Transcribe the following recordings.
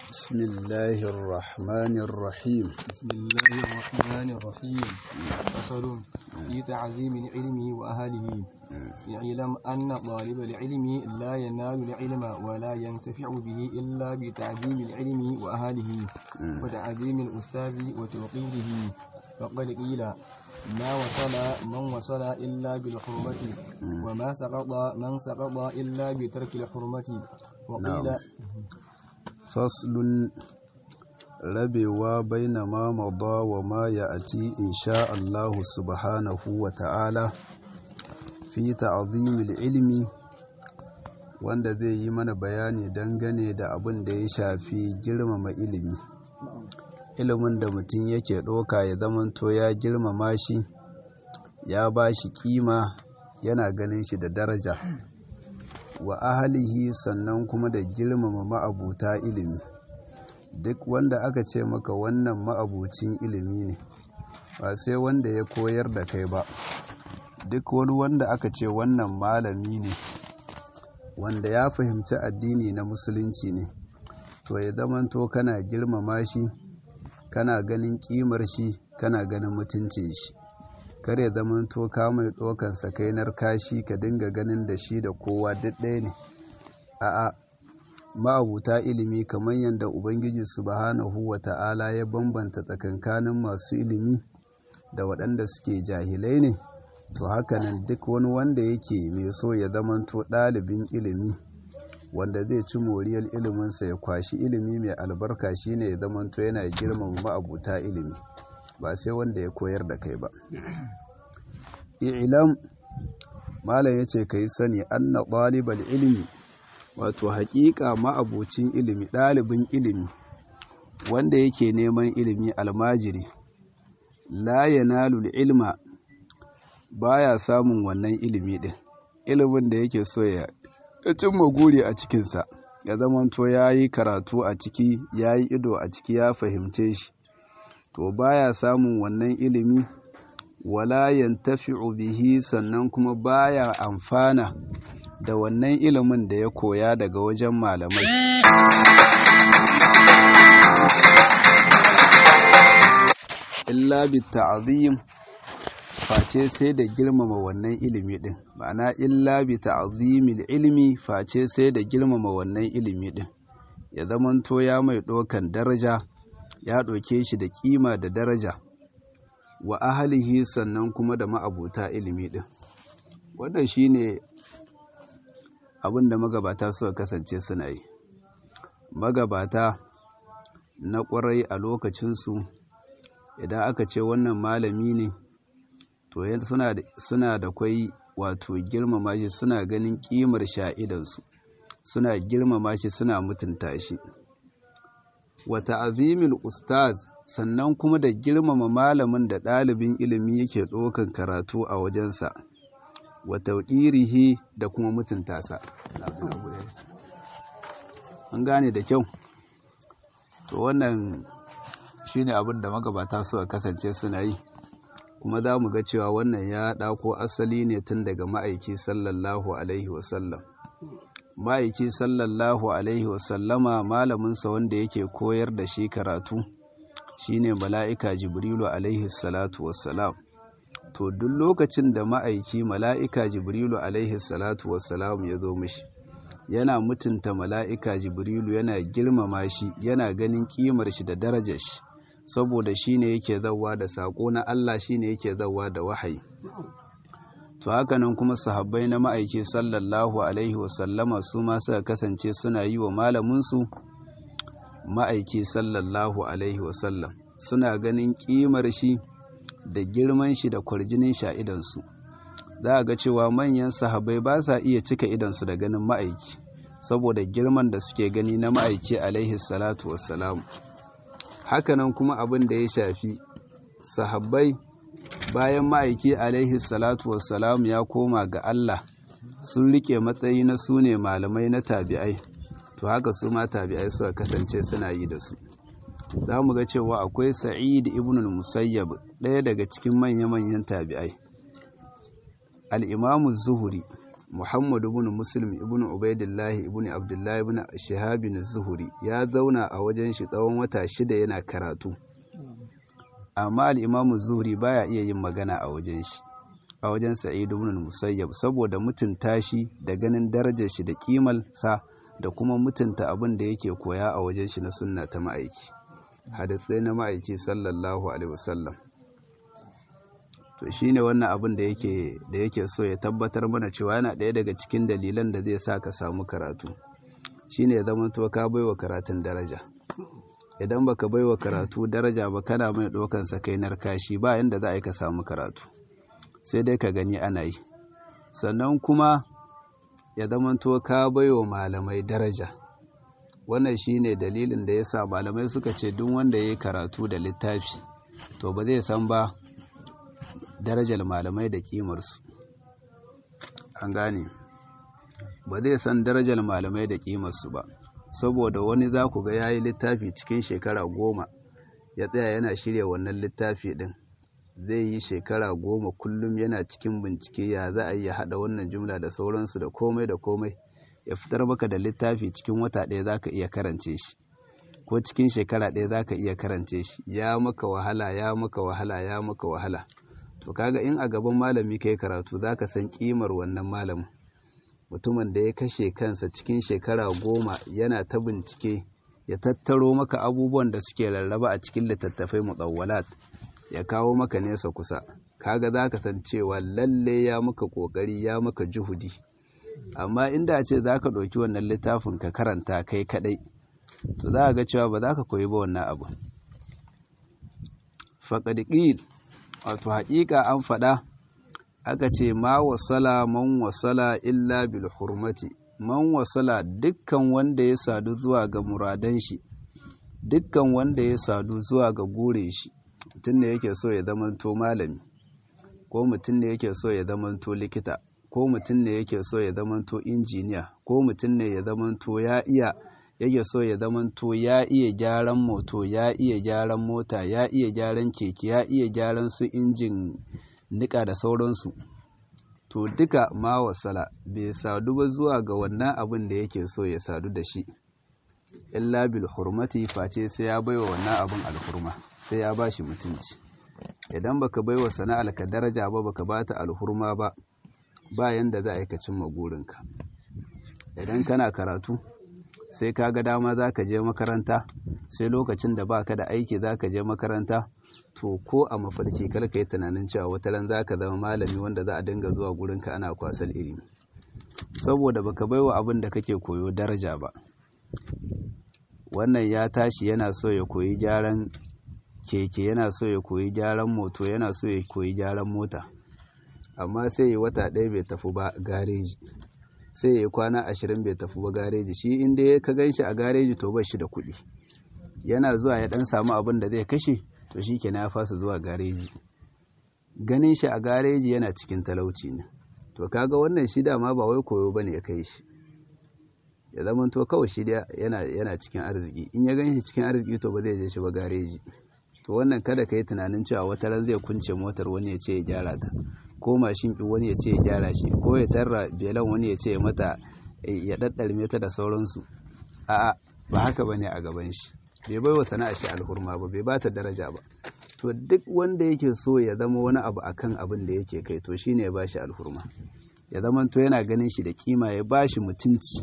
بسم الله الرحمن الرحيم بسم الله الرحمن الرحيم فصل في تعظيم العلم وأهله اعلم أن طالب العلم لا ينال العلم ولا ينتفع به إلا بتعظيم العلم وأهله وتعظيم الأستاذ وتوقيره فقد قيل ما وصل من وصل إلا بالحرمة وما سقط من سقط إلا بترك الحرمة وقيل نعم. فصل rabewa baina ma mada wa ma ya'ti insha Allah subhanahu wa ta'ala fi ta'zimil ilmi wanda zai yi mana bayani dangane da abin da ya shafi girmama ilimi ilimin da mutum yake ɗauka ya zamanto ya girmama shi ya ba shi kima yana ganin shi da daraja wa ahalihi sannan kuma da girmama ma'abuta ilimi duk wanda aka ce maka wannan ma'abucin ilimi ne ba sai wanda ya koyar da kai ba duk wani wanda aka ce wannan malami ne wanda ya fahimci addini na musulunci ne to ya zamanto kana girmama shi kana ganin kimar shi kana ganin mutuncin shi kar ya zamanto ka mai ɗaukan sakainar kashi ka dinga ganin da shi da kowa duk ɗaya ne a'a ma'abuta ilimi kamar yadda ubangiji subhanahu wa ta'ala ya bambanta tsakankanin masu ilimi da waɗanda suke jahilai ne to hakanan duk wani wanda yake mai so ya zamanto ɗalibin ilimi wanda zai ci moriyar iliminsa ya kwashi ilimi mai albarka shine ya zamanto yana girmama ma'abuta ilimi ba sai wanda ya koyar da kai ba i'lam malam yace kai sani anna ɗalibal ilimi wato haƙiƙa ma'abucin ilimi ɗalibin ilimi wanda yake neman ilimi almajiri la yanalu ilma baya samun wannan ilimi ɗin ilimin da yake so ya cimma guri a cikinsa ya zamanto ya yi karatu a ciki ya yi ido a ciki ya fahimce shi to baya samun wannan ilimi wala yantafi'u bihi sannan kuma baya amfana da wannan ilimin da ya koya daga wajen malamai illa bi ta'zim face sai da girmama wannan ilimi din ma'ana illa bi ta'zimil ilmi face sai da girmama wannan ilimi din ya zamanto ya mai ɗaukan daraja ya ɗauke shi da kima da daraja wa ahalihi sannan kuma da ma'abuta ilimi din wannan shine abin da magabata suka kasance suna yi magabata na ƙwarai a lokacinsu idan aka ce wannan malami ne to suna da kwai wato girmama shi suna ganin ƙimar sha'idansu suna girmama shi suna mutunta shi wata azimil ustaz sannan kuma da girmama malamin da ɗalibin ilimi yake ɗaukan karatu a wajensa wa tauɗirihi da kuma mutunta sa an gane da kyau to wannan shine abin da magabata suka kasance suna yi kuma za mu ga cewa wannan ya ɗako asali ne tun daga ma'aiki sallallahu alaihi wasallam ma'aiki sallallahu alaihi wasallama malaminsa wanda yake koyar da shi karatu shine mala'ika jibrilu alaihi salatu wassalam to duk lokacin da ma'aiki mala'ika jibrilu alaihi salatu wassalam ya zo mishi yana mutunta mala'ika jibrilu yana girmama shi yana ganin kimar shi da darajar shi saboda shi ne yake zauwa da saƙo na Allah shi ne yake zauwa da wahayi to hakanan kuma sahabbai na ma'aiki sallallahu alaihi wasallama su ma suka kasance suna yi wa malaminsu ma'aiki sallallahu alaihi wasallam suna ganin kimar shi da girman shi da kwarjinin sha idansu za a ga cewa manyan sahabai ba sa iya cika idansu da ganin ma'aiki saboda girman da suke gani na ma'aiki alaihi salatu wassalamu hakanan kuma abin da ya shafi sahabbai bayan ma'aiki alaihi salatu wassalamu ya koma ga Allah sun rike matsayi na su ne malamai na tabi'ai to haka su ma tabi'ai suka kasance suna yi da su za mu ga cewa akwai sa'id ibn musayyab ɗaya daga cikin manya-manyan tabi'ai al'imamu zuhuri Muhammad ibn Muslim ibn Ubaidillah ibn Abdullah ibn Shihab zuhuri ya zauna a wajen shi tsawon wata shida yana karatu amma al-Imam Zuhri baya iya yin magana a wajen shi a wajen Sa'id ibn Musayyab saboda mutunta shi da ganin darajar shi da kimal sa da kuma mutunta abin da yake koya a wajen shi na sunna ta ma'aiki hadisai na ma'aiki sallallahu alaihi wasallam to shine wannan abin da yake da yake so ya tabbatar mana cewa yana ɗaya daga cikin dalilan da zai sa ka samu karatu shine ya zama to ka baiwa karatun daraja idan baka baiwa karatu daraja ba kana mai ɗaukan sa kai narkashi ba yanda za a yi ka samu karatu sai dai ka gani ana yi sannan kuma ya zama to ka baiwa malamai daraja wannan shine dalilin da yasa malamai suka ce duk wanda ya yi karatu da littafi to ba zai san ba darajar malamai da kimarsu an gane ba zai san darajar malamai da kimarsu ba saboda wani za ku ga ya yi littafi cikin shekara goma ya tsaya yana shirya wannan littafi ɗin zai yi shekara goma kullum yana cikin bincike ya za a yi haɗa wannan jumla da sauransu da komai da komai ya fitar maka da littafi cikin wata ɗaya za ka iya karance shi ko cikin shekara ɗaya za ka iya karance shi ya maka wahala ya maka wahala ya maka wahala to kaga in a gaban malami kai karatu zaka san kimar wannan malamin mutumin da ya kashe kansa cikin shekara goma yana ta bincike ya tattaro maka abubuwan da suke rarraba a cikin littattafai mutawwalat ya kawo maka nesa kusa kaga zaka san cewa lalle ya maka kokari ya maka juhudi amma inda a ce zaka ɗauki wannan littafin ka karanta kai kadai to za ga cewa ba za ka koyi ba wannan abu faqad wato haƙiƙa an faɗa aka ce ma wasala man wasala illa bil hurmati man wasala dukkan wanda ya sadu zuwa ga muradan shi dukkan wanda ya sadu zuwa ga gure shi mutum ne yake so ya zamanto malami ko mutum ne yake so ya zamanto likita ko mutum ne yake so ya zamanto injiniya ko mutum ne ya zamanto ya iya yake so ya zamanto ya iya gyaran moto ya iya gyaran mota ya iya gyaran keke ya iya gyaran su injin nika da sauransu to duka ma wasala bai sadu ba zuwa ga wannan abin da yake so ya sadu da shi illa bil hurmati face sai ya baiwa wannan abin alhurma sai ya bashi mutunci idan baka baiwa sana'ar ka daraja ba baka bata alhurma ba ba yanda za a yi ka cimma gurinka idan kana karatu sai ka ga dama za ka je makaranta sai lokacin da baka da aiki za ka je makaranta to ko a mafarki kar ka yi tunanin cewa wata ran za ka zama malami wanda za a dinga zuwa gurinka ana kwasar ilimi saboda baka baiwa abin da kake koyo daraja ba wannan ya tashi yana so ya koyi gyaran keke yana so ya koyi gyaran moto yana so ya koyi gyaran mota amma sai ya wata ɗaya bai tafi ba gareji sai ya yi kwana ashirin bai tafi ba gareji shi inda ya ka gan shi a gareji to ba shi da kuɗi yana zuwa ya ɗan samu abin da zai kashe to shi ke ya fasa zuwa gareji ganin shi a gareji yana cikin talauci ne to kaga wannan shi dama ba wai koyo bane ya kai shi ya zama to kawai shi yana yana cikin arziki in ya gan shi cikin arziki to ba zai je shi ba gareji to wannan kada ka yi tunanin cewa wata ran zai kunce motar wani ya ce ya gyara ta ko mashin ɗin wani ya ce ya gyara shi ko ya tarra belan wani ya ce ya mata ya ɗaɗɗarme ta da sauransu a'a ba haka ba ne a gaban shi bai bai wa sana'a shi alhurma ba bai bata daraja ba to duk wanda yake so ya zama wani abu akan abin da yake kai to shine ya bashi alhurma ya zama to yana ganin shi da kima ya bashi mutunci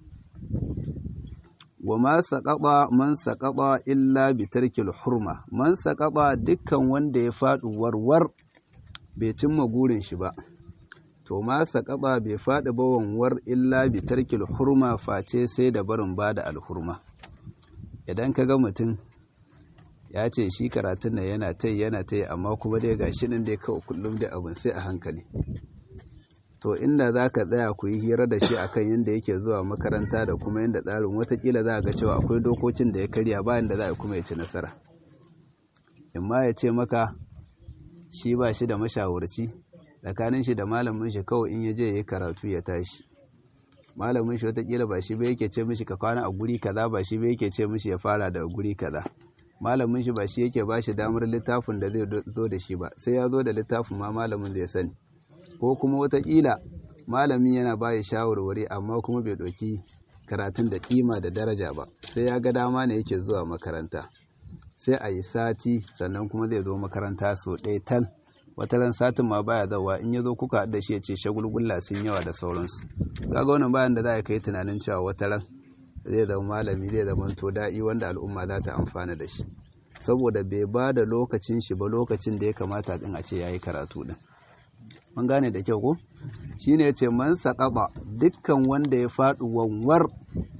wa ma saƙaɓa man saƙaɓa illa bi tarkil hurma man saƙaɓa dukkan wanda ya faɗi warwar bai cimma gurin shi ba to ma saƙaɓa bai faɗi ba wanwar illa bi tarkil hurma face sai da barin ba da alhurma idan ka ga mutum ya ce shi karatun nan yana ta yana ta amma kuma dai ga shi nan dai kawai kullum da abin sai a hankali to inda za ka tsaya ku yi hira da shi akan yadda yake zuwa makaranta da kuma yadda tsarin watakila za a ga cewa akwai dokokin da ya karya bayan da za a kuma ya ci nasara imma ya ce maka shi ba shi da mashawarci tsakanin shi da malamin shi kawai in ya je ya karatu ya tashi malamin shi watakila ba shi ba yake ce mishi ka kwana a guri kaza ba shi ba yake ce mishi ya fara da guri kaza malamin shi ba shi yake ba shi damar littafin da zai zo da shi ba sai ya zo da littafin ma malamin zai sani ko kuma watakila malamin yana bayi shawarwari amma kuma bai ɗauki karatun da kima da daraja ba sai ya ga dama ne yake zuwa makaranta sai a yi sati sannan kuma zai zo makaranta sau ɗaya tal wata ran satin ma baya zawa in ya zo kuka da shi ya ce shagulgulla sun yawa da sauransu kaga wannan bayan da za a kai tunanin cewa wata ran zai zama malami zai zama to da'i wanda al'umma za ta amfana da shi saboda bai ba da lokacin shi ba lokacin da ya kamata din a ce ya yi karatu din mun gane da kyau ko shine ya ce man saƙaɓa dukkan wanda ya faɗi wanwar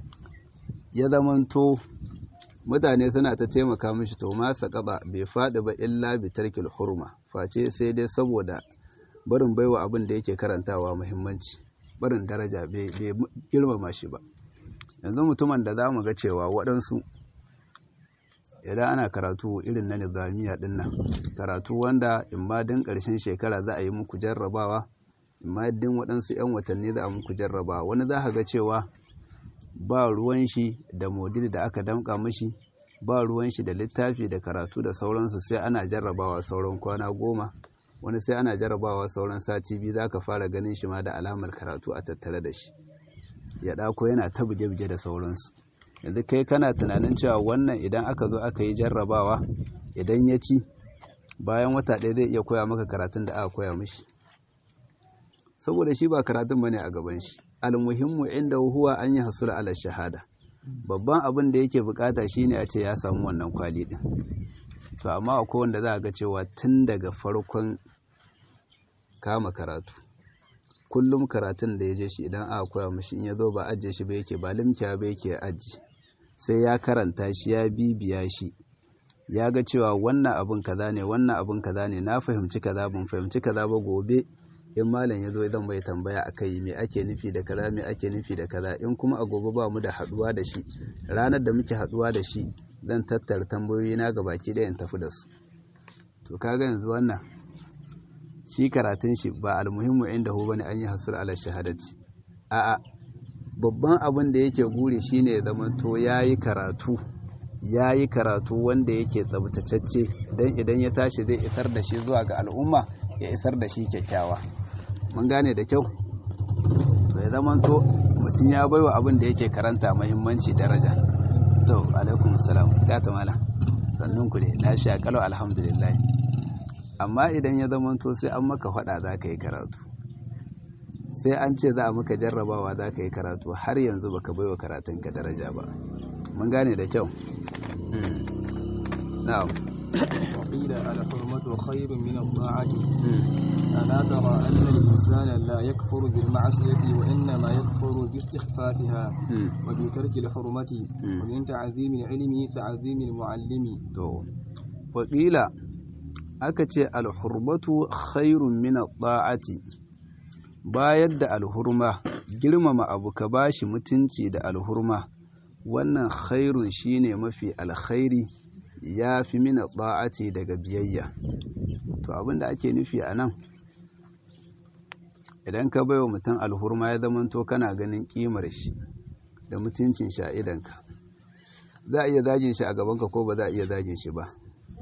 ya zamanto mutane suna ta taimaka mishi to ma saƙaɓa bai faɗi ba illa bi tarkil hurma face sai dai saboda barin baiwa abin da yake karantawa muhimmanci barin daraja bai girmama shi ba yanzu mutumin da za mu ga cewa waɗansu idan ana karatu irin na nizamiya ɗin nan karatu wanda in ma din ƙarshen shekara za a yi muku jarrabawa in ma din waɗansu 'yan watanni za a muku jarrabawa wani za ka ga cewa ba ruwan shi da modil da aka damƙa mashi ba ruwan shi da littafi da karatu da sauransu sai ana jarrabawa sauran kwana goma wani sai ana jarrabawa sauran sati biyu za ka fara ganin shi ma da alamar karatu a tattare da shi ya ɗako yana ta buge-buge da sauransu yanzu kai kana tunanin cewa wannan idan aka zo aka yi jarrabawa idan ya ci bayan wata ɗaya zai iya koya maka karatun da aka koya mishi saboda shi ba karatun bane a gaban shi almuhimmu inda huwa an yi hasula ala shahada babban abin da yake bukata shine a ce ya samu wannan kwali din to amma akwai wanda za a ga cewa tun daga farkon kama karatu kullum karatun da ya je shi idan aka koya mashi in ya zo ba ajiye shi ba yake ba limkiya ba yake aji sai ya karanta shi ya bibiya shi ya ga cewa wannan abin kaza ne wannan abin kaza ne na fahimci kaza ban fahimci kaza ba gobe in malam ya zo zan bai tambaya a kai me ake nufi da kaza me ake nufi da kaza in kuma a gobe ba mu da haduwa da shi ranar da muke haduwa da shi zan tattara tambayoyi na ga baki ɗaya in tafi da su to kaga yanzu wannan shi karatun shi ba almuhimmu inda hu bane an yi hasur ala shahadati a'a babban abin da yake guri shine ya zama to yayi karatu yayi karatu wanda yake tsabtacecce dan idan ya tashi zai isar da shi zuwa ga al'umma ya isar da shi kyakkyawa mun gane da kyau to ya zama to mutum ya baiwa abin da yake karanta muhimmanci daraja to alaikum salam gata mala sannun ku ne lafiya kalau alhamdulillah amma idan ya zama to sai an maka faɗa za ka yi karatu sai an ce za a maka jarrabawa za ka yi karatu har yanzu baka baiwa karatunka daraja ba mun gane da kyau na'am وقيل الحرمة خير من الطاعة ألا ترى أن الإنسان لا يكفر بالمعصية وإنما يكفر باستخفافها وبترك الحرمة ومن تعظيم العلم تعظيم المعلم وقيل aka ce alhurmatu khairun min ta'ati bayar da alhurma girmama abu ka bashi mutunci da alhurma wannan khairun shine mafi alkhairi ya fi min ta'ati daga biyayya to abinda ake nufi a nan idan ka baiwa mutum alhurma ya zamanto kana ganin kimar shi da mutuncin shi a idanka za a iya zagin shi a gabanka ko ba za a iya zagin shi ba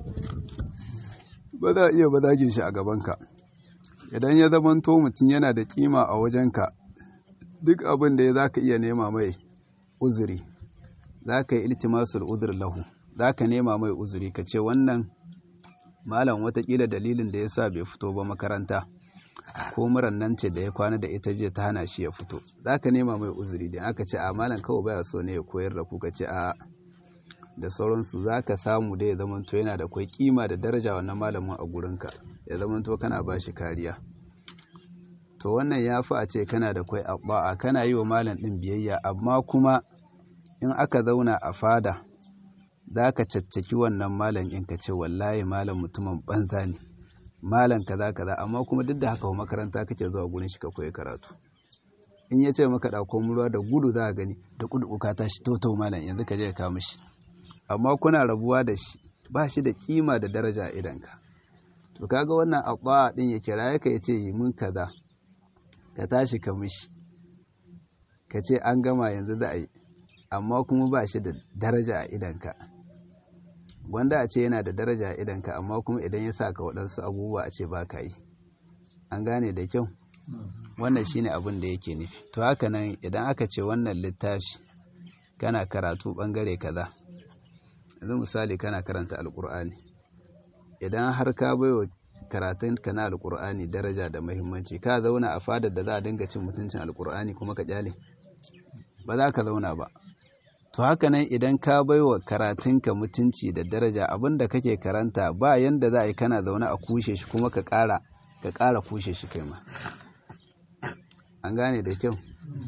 ba za a iya ba zagin shi a gabanka idan ya zamanto mutum yana da kima a wajenka duk abin da ya za ka iya nema mai uzuri za ka yi iltimasul uzur lahu za ka nema mai uzuri ka ce wannan malam watakila dalilin da ya sa bai fito ba makaranta ko muran nan ce da ya kwana da ita jiya ta hana shi ya fito za ka nema mai uzuri da aka ce a malam kawai baya so ne ya koyar da ku ka ce a da sauransu za ka samu da ya zamanto yana da kwai kima da daraja wannan malamin a gurinka ya zamanto kana ba shi kariya to wannan ya fi a ce kana da kwai abba'a kana yi wa malam ɗin biyayya amma kuma in aka zauna a fada za ka caccaki wannan malam in ka ce wallahi malam mutumin banza ne malam kaza kaza amma kuma duk da haka makaranta kake zuwa gurin shi ka koyi karatu in ya ce maka ɗauko ruwa da gudu za a gani da kudu ka tashi totau malam yanzu ka je ka kawo mishi amma kuna rabuwa da shi ba shi da kima da daraja a idanka to kaga wannan abba din ya kira ka ya ce yi mun kaza ka tashi ka mishi ka ce an gama yanzu da a yi amma kuma ba shi da daraja a idanka gwanda a ce yana da daraja a idanka amma kuma idan ya sa ka waɗansu abubuwa a ce ba ka yi an gane da kyau wannan shine abin da yake nufi to haka nan idan aka ce wannan littafi kana karatu bangare kaza yanzu misali kana karanta alkur'ani idan har ka baiwa karatun ka na alkur'ani daraja da muhimmanci ka zauna a fadar da za a dinga cin mutuncin alkur'ani kuma ka kyale ba za ka zauna ba to haka nan idan ka baiwa karatunka mutunci da daraja abinda kake karanta ba yanda za a yi kana zaune a kushe shi kuma ka ƙara ka ƙara kushe shi kai ma an gane da kyau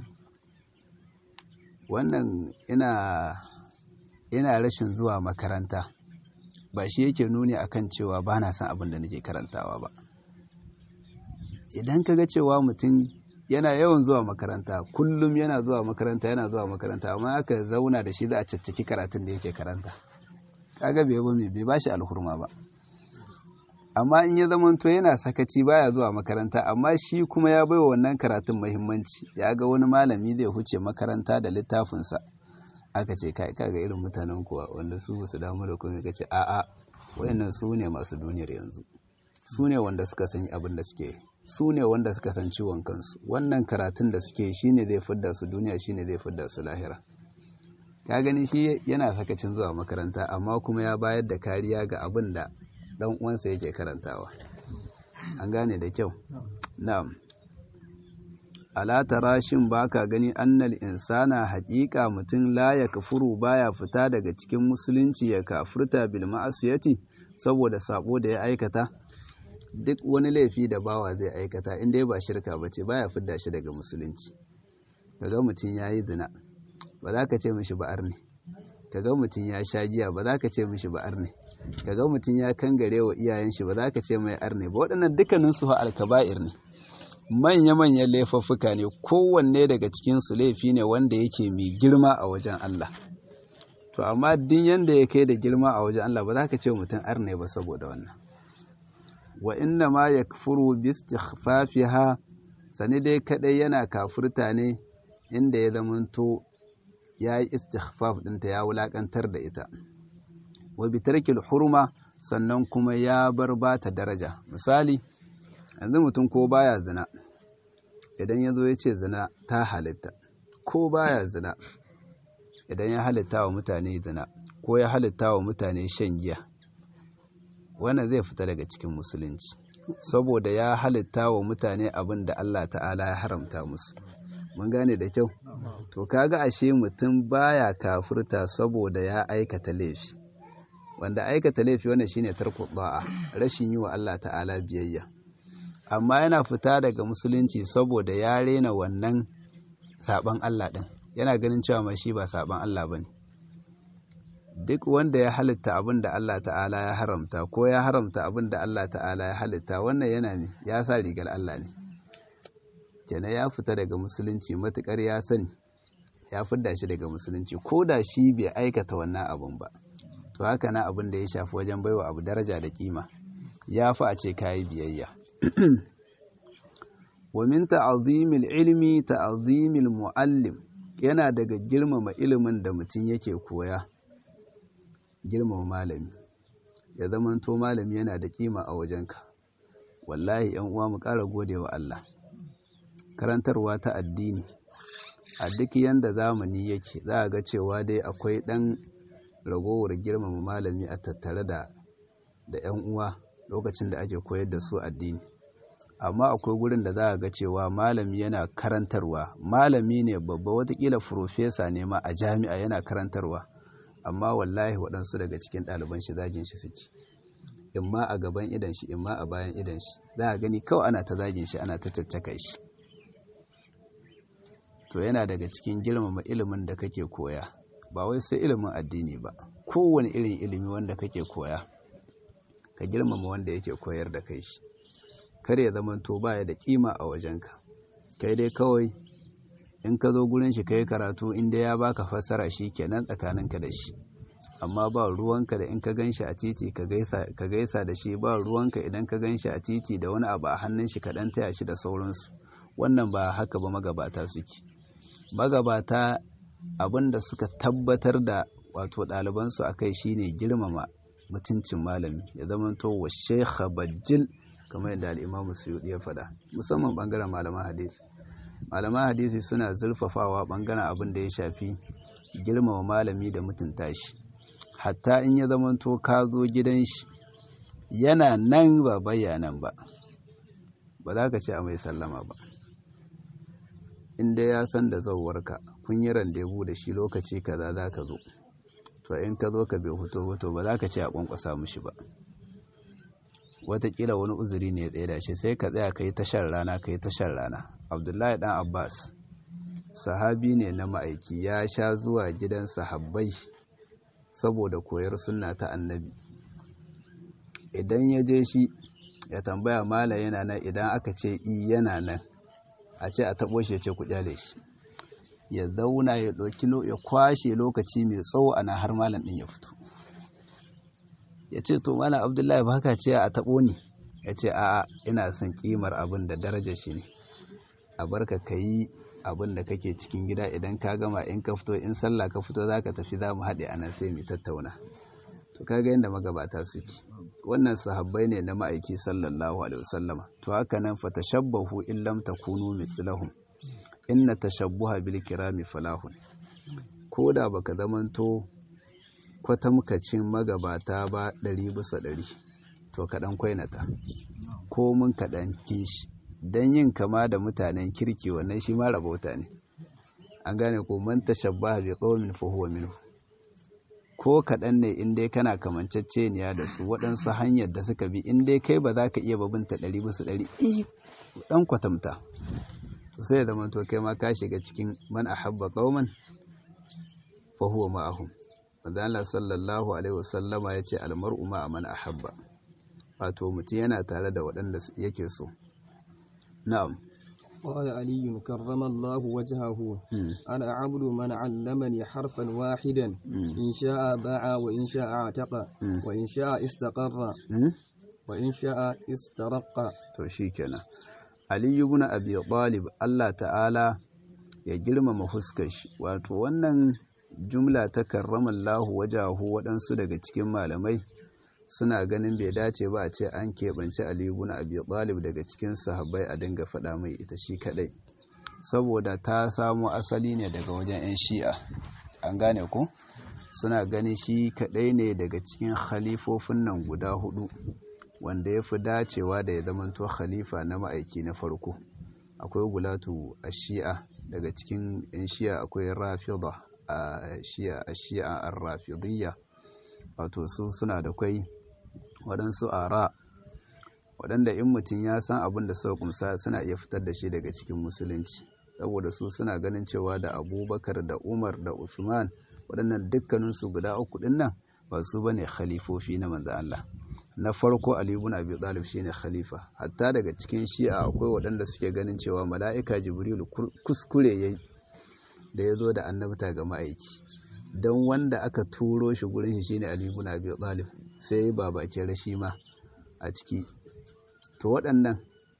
wannan ina ina rashin zuwa makaranta ba shi yake nuni akan cewa ba na son abin da nake karantawa ba idan ka ga cewa mutum yana yawan zuwa makaranta kullum yana zuwa makaranta yana zuwa makaranta amma aka zauna da shi za a caccaki karatun da yake karanta kaga bai ba bai ba shi alhurma ba amma in ya zamanto yana sakaci baya zuwa makaranta amma shi kuma ya baiwa wannan karatun muhimmanci ya ga wani malami zai huce makaranta da littafinsa aka ce kai kaga irin mutanen kuwa wanda su su damu da komai kace a'a wayannan su ne masu duniyar yanzu su ne wanda suka san abin da suke su ne wanda suka san ciwon kansu wannan karatun da suke shine zai fidda su duniya shine zai fidda su lahira ka gani shi yana sakacin zuwa makaranta amma kuma ya bayar da kariya ga abin da dan uwansa yake karantawa an gane da kyau na'am ala tarashin baka gani annal insana haƙiƙa mutum la ya kafuru baya fita daga cikin musulunci ya kafurta bil ma'asiyati saboda sabo da ya aikata duk wani laifi da bawa zai aikata in dai ba shirka bace baya fidda shi daga musulunci kaga mutum yayi zina ba za ka ce mishi ba'ar ne kaga mutum ya sha giya ba za ka ce mishi ba'ar ne kaga mutum ya kangare wa iyayen shi ba za ka ce mai arne ba waɗannan dukkanin su alkaba'ir ne manya-manyan laifuffuka ne kowanne daga cikinsu laifi ne wanda yake mai girma a wajen Allah to amma din yanda ya kai da girma a wajen Allah ba za ka ce mutum arne ba saboda wannan wa inna ma yakfuru bi istighfafiha sani dai kadai yana kafurta ne inda ya zamanto ya yi istighfaf ɗinta ya wulakantar da ita wa bi tarkil hurma sannan kuma ya bar bata daraja misali yanzu mutum ko baya zina idan ya zo ya ce zina ta halitta ko baya zina idan ya halitta wa mutane zina ko ya halitta wa mutane shan giya wannan zai fita daga cikin musulunci saboda ya halitta wa mutane abin da Allah ta'ala ya haramta musu mun gane da kyau to kaga ashe mutum baya kafurta saboda ya aikata laifi wanda aikata laifi wannan shine tarku da'a rashin yi wa Allah ta'ala biyayya amma yana fita daga musulunci saboda ya rena wannan saban Allah din yana ganin cewa ma shi ba saban Allah bane duk wanda ya halitta abin da Allah ta'ala ya haramta ko ya haramta abin da Allah ta'ala ya halitta wannan yana ne ya sa rigar Allah ne kenan ya fita daga musulunci matukar ya sani ya fidda shi daga musulunci ko da shi bai aikata wannan abun ba to haka na abin da ya shafi wajen baiwa abu daraja da kima ya fi a ce kayi biyayya wa min ta'zimil ilmi ta'zimil muallim yana daga girmama ilimin da mutum yake koya girmama malami ya zamanto malami yana da kima a wajenka wallahi yan uwa mu ƙara gode wa Allah karantarwa ta addini a duk yanda zamani yake za a ga cewa dai akwai ɗan ragowar girmama malami a tattare da da yan uwa lokacin da ake koyar da su addini amma akwai gurin da za a ga cewa malami yana karantarwa malami ne babba watakila furofesa ne ma a jami'a yana karantarwa amma wallahi waɗansu daga cikin ɗaliban shi zagin shi suke in ma a gaban idan shi in ma a bayan idan shi za a gani kawai ana ta zagin shi ana ta caccaka shi to yana daga cikin girmama ilimin da kake koya ba wai sai ilimin addini ba kowane irin ilimi wanda kake koya ka girmama wanda yake koyar da kai shi kar ya zama to baya da kima a wajenka kai dai kawai in ka zo gurin shi kai karatu inda ya baka fassara shi kenan tsakaninka da shi amma ba ruwanka da in ka gan shi a titi ka gaisa da shi ba ruwanka idan ka gan shi a titi da wani abu a hannun shi ka dan taya shi da sauransu wannan ba haka ba magabata suke magabata abin da suka tabbatar da wato ɗalibansu a kai shine girmama mutuncin malami ya zama to wa shekha bajil kamar yadda al'imamu suyuɗi ya faɗa musamman ɓangaren malaman hadisi malaman hadisi suna zurfafawa ɓangaren abin da ya shafi girmama malami da mutunta shi hatta in ya zamanto ka zo gidan shi yana nan ba bayanan ba ba za ka ce a mai sallama ba inda ya san da zauwarka kun yi randebu da shi lokaci kaza za ka zo to in ka zo ka bai hoto hoto ba za ka ce a kwankwasa mushi ba watakila wani uzuri ne ya tsaye da shi sai ka tsaya ka yi tashar rana ka yi tashar rana abdullahi dan abbas sahabi ne na ma'aiki ya sha zuwa gidan sahabbai saboda koyar sunna ta annabi idan ya je shi ya tambaya mala yana nan idan aka ce i yana nan a ce a taɓo shi ya ce ku kyale shi ya zauna ya ɗauki ya kwashe lokaci mai tsawo ana har malam ɗin ya fito ya ce to malam abdullahi ba haka ce a taɓo ni ya ce a'a ina son ƙimar abin da darajar shi ne a barka ka yi abin da kake cikin gida idan ka gama in ka fito in sallah ka fito za ka tafi za mu haɗe a nan sai mu tattauna to kaga yadda magabata suke wannan sahabbai ne na ma'aiki sallallahu alaihi wasallama to haka nan fa tashabbahu in lam takunu mithlahum inna tashabbuha bil kirami falahun ko da baka zamanto kwatamkacin magabata ba ɗari bisa ɗari to kaɗan kwainata ko mun kaɗan kishi don yin kama da mutanen kirki wannan shi ma rabauta ne an gane ko man tashabbaha bi qaumin fa huwa minhu ko kaɗan ne in dai kana kamanceceniya da su waɗansu hanyar da suka bi in dai kai ba za ka iya babinta ɗari bisa ɗari eh ɗan kwatamta sai da manto kai ma ka shiga cikin man ahabba qauman fa huwa ma'ahum manzo Allah sallallahu alaihi wasallama yace almar'u ma'a man ahabba wato mutum yana tare da waɗanda yake so na'am قال علي كرم الله وجهه أنا عبد من علمني حرفا واحدا إن شاء باع وإن شاء اعتق وإن شاء استقر وإن شاء استرق to shikenan Ali ibn Abi Talib Allah ta'ala ya girmama fuskar shi wato wannan jumla ta karramallahu wajahu waɗansu daga cikin malamai suna ganin bai dace ba a ce an keɓance Ali ibn Abi Talib daga cikin sahabbai a dinga faɗa mai ita shi kaɗai saboda ta samo asali ne daga wajen 'yan shi'a an gane ku suna gani shi kaɗai ne daga cikin khalifofin nan guda hudu wanda ya fi dacewa da ya zamanto khalifa na ma'aiki na farko akwai gulatu a shi'a daga cikin 'yan shi'a akwai rafida a shi'a a shi'a a rafidiyya wato su suna da kwai waɗansu ara waɗanda in mutum ya san abin da suka kumsa suna iya fitar da shi daga cikin musulunci saboda su suna ganin cewa da abubakar da umar da usman waɗannan dukkaninsu guda uku ɗin nan ba su ba ne khalifofi na manzan Allah na farko Ali ibn Abi Talib shine khalifa hatta daga cikin shi'a akwai waɗanda suke ganin cewa mala'ika Jibrilu kuskure yayi da ya zo da annabta ga ma'aiki don wanda aka turo shi gurin shi shine Ali ibn Abi Talib sai ba bakin rashi ma a ciki to waɗannan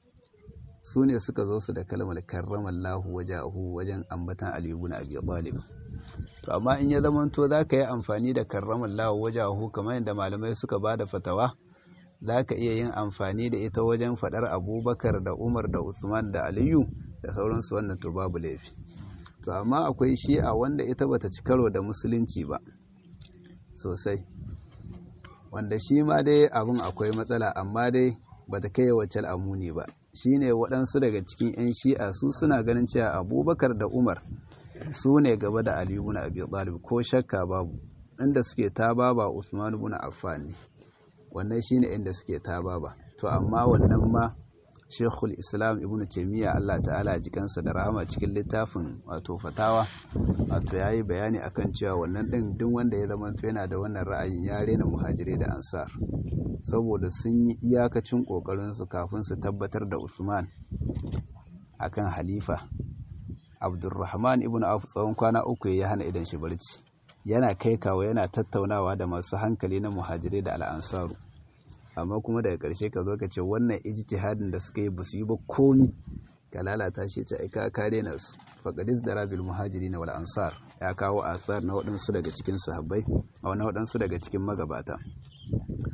su ne suka zo su da kalmar karramallahu wajahu wajen ambatan Ali ibn Abi Talib to amma in ya zamanto za ka yi amfani da karramallahu wajahu kamar yadda malamai suka ba da fatawa za ka iya yin amfani da ita wajen faɗar abubakar da umar da usman da aliyu da sauransu wannan to babu laifi to amma akwai shi'a wanda ita bata ci karo da musulunci ba sosai wanda shi ma dai abin akwai matsala amma dai bata kai wacce al'amuni ba shine waɗansu daga cikin 'yan shi'a su suna ganin cewa abubakar da umar su ne gaba da aliyu na abi talib ko shakka babu inda suke ta baba usman ibn affan ne wannan shine inda suke ta baba to amma wannan ma shekul islam ibn taimiyya allah ta'ala jikansa da rahama cikin littafin wato fatawa wato ya yi bayani akan cewa wannan ɗin duk wanda ya zama yana da wannan ra'ayin ya rena muhajirai da ansar saboda sun yi iyakacin ƙoƙarinsu kafin su tabbatar da usman akan halifa abdulrahman ibn auf tsawon kwana uku ya hana idan shi barci yana kai kawo yana tattaunawa da masu hankali na muhajirai da al'ansaru amma kuma daga ƙarshe ka zo ka ce wannan ijtihadin da suka yi basu yi ba komi ka lalata shi ta aika kare na su faqadis da rabil muhajiri na wal ansar ya kawo asar na waɗansu daga cikin sahabbai a wani waɗansu daga cikin magabata to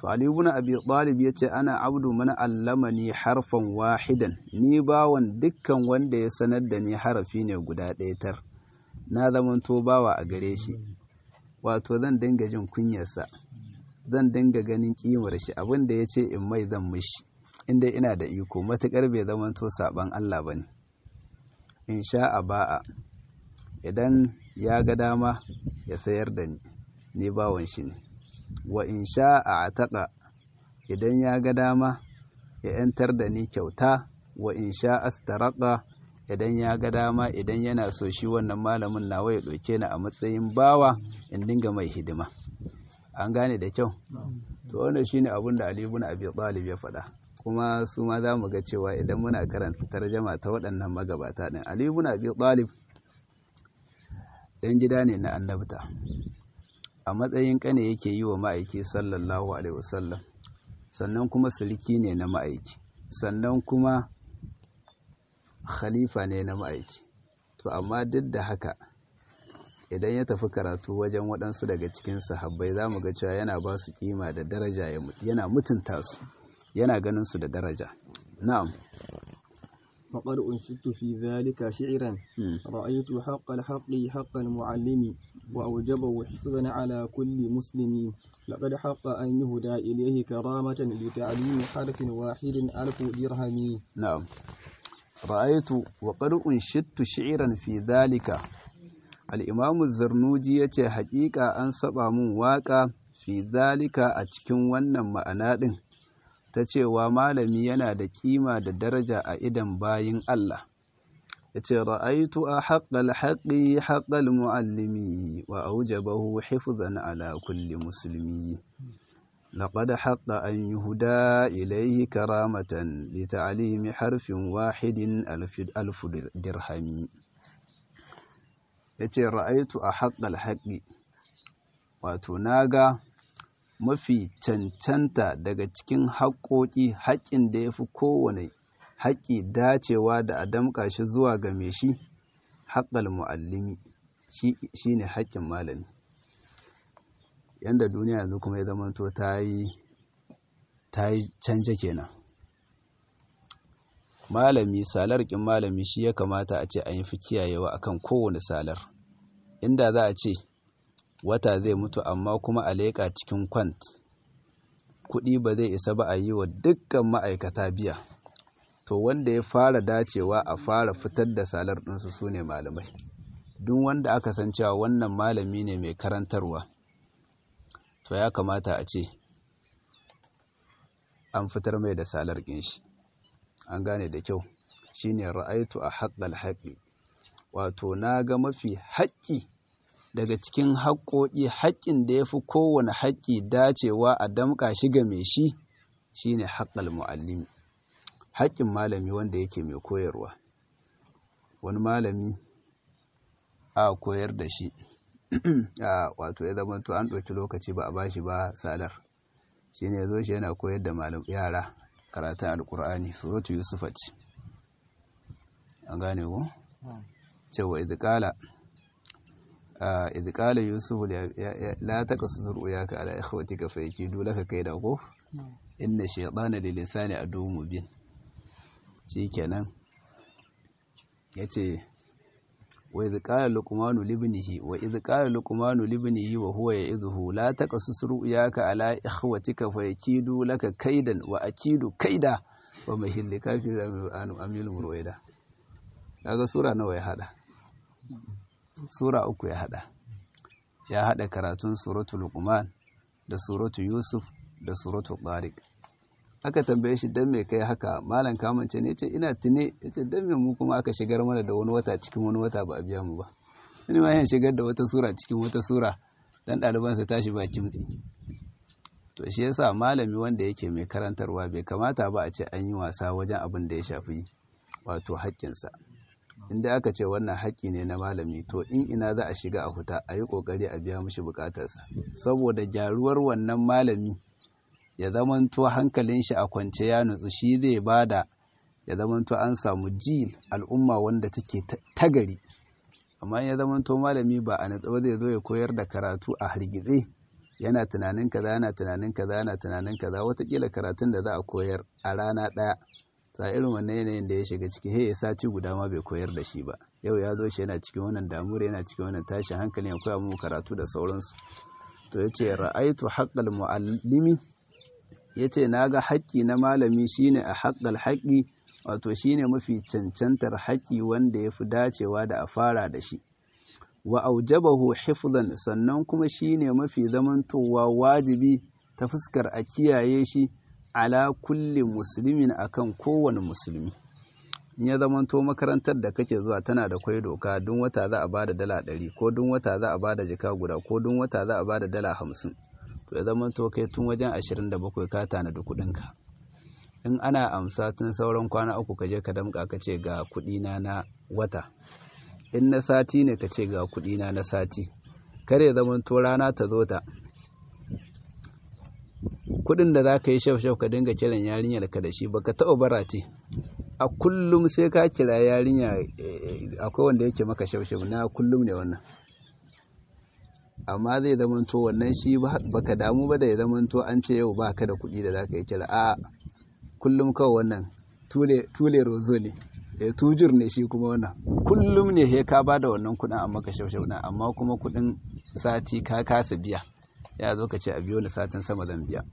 to ali ibn abi talib yace ana abdu man allamani harfan wahidan ni bawan dukkan wanda ya sanar da ni harafi ne guda ɗaya tar na zamanto bawa a gare shi wato zan dinga jin kunyarsa zan dinga ganin kimar shi abin da ya ce in mai zan mishi inda ina da iko matuƙar bai zamanto saban Allah ba ne in sha a ba'a idan ya ga dama ya sayar da ni ni bawan shi ne wa in sha a ataka idan ya ga dama ya ‘yantar da ni kyauta wa in sha astaraka idan ya ga dama idan yana so shi wannan malamin nawa ya ɗauke ni a matsayin bawa in dinga mai hidima an gane da kyau to wannan shine abin da Ali ibn Abi Talib ya faɗa kuma su ma za mu ga cewa idan muna karanta tarjama ta waɗannan magabata ɗin Ali ibn Abi Talib ɗan gida ne na annabta a matsayin ƙane yake yi wa ma'aiki sallallahu alaihi wasallam sannan kuma sulki ne na ma'aiki sannan kuma khalifa ne na ma'aiki to amma duk da haka idan ya tafi karatu wajen waɗansu daga cikin sahabbai za mu ga cewa yana ba su kima da daraja yana mutunta su yana ganin su da daraja na'am فقد أنشدت في ذلك شعرا رأيت حق الحق حق المعلم وأوجبه حفظا على كل مسلم لقد حق أن يهدى إليه كرامة لتعليم حرف واحد ألف درهم نعم رأيت وقد أنشدت شعرا في ذلك الإمام الزرنوجي يتي حقيقة أن سبع من واقع في ذلك أتكن ونن معنى ta cewa malami yana da kima da daraja a idan bayin Allah ya ce ra'aitu a haƙƙal haƙi haƙƙal mu'allimi wa aujabahu hifzan ala kulli musulmi لقد حق أن يهدى إليه كرامة لتعليم حرف واحد ألف, ألف درهم yace ra'aitu a haƙƙal haƙi wato naga mafi cancanta daga cikin haƙoƙi haƙƙin da ya fi kowane haƙƙi dacewa da a damƙa shi zuwa ga mai shi haƙƙal mu'allimi shi ne haƙƙin malami yadda duniya yanzu kuma ya zamanto ta yi ta yi canje kenan malami salar ƙin malami shi ya kamata a ce an yi fi kiyayewa akan kowane salar inda za a ce wata zai mutu amma kuma a leƙa cikin kwant kuɗi ba zai isa ba a yi wa dukkan ma'aikata biya to wanda ya fara dacewa a fara fitar da salar ɗinsu su ne malamai duk wanda aka san cewa wannan malami ne mai karantarwa to ya kamata a ce an fitar mai da salar ɗin shi an gane da kyau shine ra'aitu a haƙƙal haƙi wato na ga mafi haƙƙi daga cikin haƙƙoƙi haƙƙin da ya fi kowane haƙƙi dacewa a damƙa shi ga mai shi shine haƙƙal mu'allimi haƙƙin malami wanda yake mai koyarwa wani malami a koyar da shi a wato ya zama to an ɗauki lokaci ba a bashi ba salar shine ya zo shi yana koyar da yara karatun alkur'ani suratu yusufa ce an gane ku cewa idikala idikala yusuf la taqsur uyaka ala ikhwatika fa yakidu laka kaida ko inna shaytana lil insani adu mubin shikenan yace wa idh qala luqmanu libnihi wa idh qala luqmanu libnihi wa huwa ya'idhuhu la taqsus ru'yaka ala ikhwatika fa yakidu laka kaidan wa akidu kaida wa mahilli kafir anu amil murwaida kaga sura nawa ya hada sura uku ya hada ya hada karatun suratul luqman da suratul yusuf da suratul tariq aka tambaye shi dan me kai haka malam kamance ne ce ina tune yace dan me mu kuma aka shigar mana da wani wata cikin wani wata ba a biya mu ba ni ma yin shigar da wata sura cikin wata sura dan ɗaliban sa tashi ba kimtsi to shi yasa malami wanda yake mai karantarwa bai kamata ba a ce an yi wasa wajen abin da ya shafi wato haƙƙinsa inda aka ce wannan haƙƙi ne na malami to in ina za a shiga a huta a yi ƙoƙari a biya mishi buƙatarsa saboda gyaruwar wannan malami ya zamanto hankalin shi a kwance ya nutsu shi zai bada ya zamanto an samu jil al'umma wanda take tagari amma ya zamanto malami ba a natsuwa zai zo ya koyar da karatu a hargitse yana tunanin kaza yana tunanin kaza yana tunanin kaza watakila karatun da za a koyar a rana ɗaya ta irin wannan yanayin da ya shiga ciki he ya sati guda ma bai koyar da shi ba yau ya zo shi yana cikin wannan damuwar yana cikin wannan tashin hankali ya koya mu karatu da sauransu to ya ce ra'aitu haƙƙal mu'allimi ya ce na ga haƙƙi na malami shine a haƙƙal haƙƙi wato shine mafi cancantar haƙƙi wanda ya fi dacewa da a fara da shi wa aujabahu hifzan sannan kuma shine mafi zamantowa wajibi ta fuskar a kiyaye shi ala kulli muslimin akan kowane musulmi in ya zamanto makarantar da kake zuwa tana da kwai doka duk wata za a bada dala ɗari ko duk wata za a bada jika guda ko duk wata za a bada dala hamsin to ya zamanto kai tun wajen ashirin da bakwai ka tanadi kuɗinka in ana amsa tun sauran kwana uku ka je ka damƙa ka ce ga kuɗina na wata in na sati ne ka ce ga kuɗina na sati kare zamanto rana ta zo ta kuɗin da za ka yi shaf-shaf ka dinga kiran yarinyar ka da shi baka taɓa barate a kullum sai ka kira yarinya akwai wanda yake maka shaf-shaf na kullum ne wannan amma zai zamanto wannan shi baka damu ba da ya zamanto an ce yau ba ka da kuɗi da za ka yi kira a kullum kawai wannan tule rozo ne ya tujur ne shi kuma wannan kullum ne he ka ba da wannan kuɗin amma ka shaf-shaf amma kuma kuɗin sati ka kasa biya ya zo ka ce a biyo ni satin sama zan biya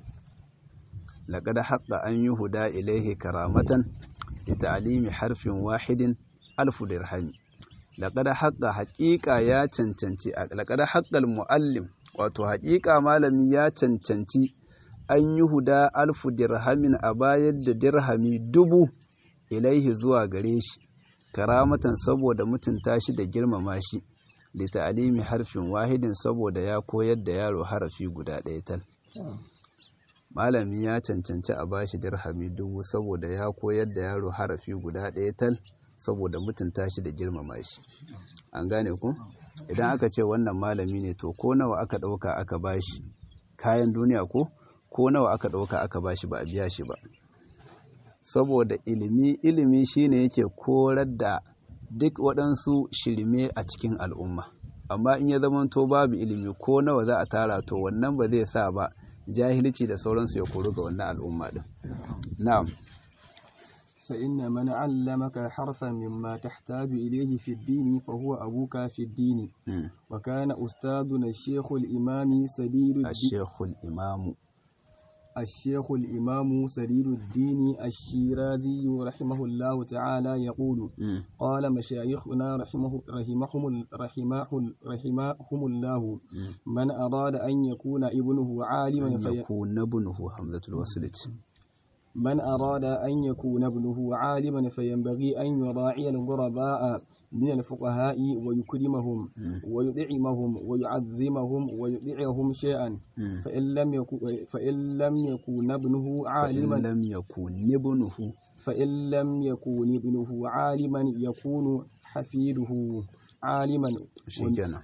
لقد حق أن يهدى إليه كرامة لتعليم حرف واحد ألف درهم لقد حق حقيقة يا تنتنتي لقد حق المعلم wato haƙiƙa malami ya cancanci an yi huda alfu dirhamin a bayar da dirhami dubu ilaihi zuwa gare shi karamatan saboda mutunta shi da girmama shi da ta'alimi harfin wahidin saboda ya koyar da yaro harafi guda ɗaya tal malami ya cancanci a bashi dirhami dubu saboda ya koyar da yaro harafi guda ɗaya tal saboda mutunta shi da girmama shi an gane ku idan aka ce wannan malami ne to ko nawa aka ɗauka aka bashi kayan duniya ko ko nawa aka ɗauka aka bashi ba a biya shi ba saboda ilimi ilimi shine yake korar da duk waɗansu shirme a cikin al'umma amma in ya zamanto babu ilimi ko nawa za a tara to wannan ba zai sa ba jahilci da sauransu ya koru ga wannan al'umma din na'am فإن من علمك حرفا مما تحتاج إليه في الدين فهو أبوك في الدين وكان أستاذنا الشيخ الإمام سديد الدين الشيخ الإمام الشيخ الإمام سديد الدين الشيرازي رحمه الله تعالى يقول مم. قال مشايخنا رحمه رحمهم رحمه رحمهم الله مم. من أراد أن يكون ابنه عالما أن في يكون ابنه حمزة الوصلة من أراد أن يكون ابنه عالما فينبغي أن يراعي الغرباء من الفقهاء ويكرمهم مم. ويطعمهم ويعظمهم ويطيعهم شيئا مم. فإن لم يكن فإن لم يكون ابنه فإن عالما لم يكن ابنه فإن لم يكن ابنه عالما يكون حفيده عالما shikenan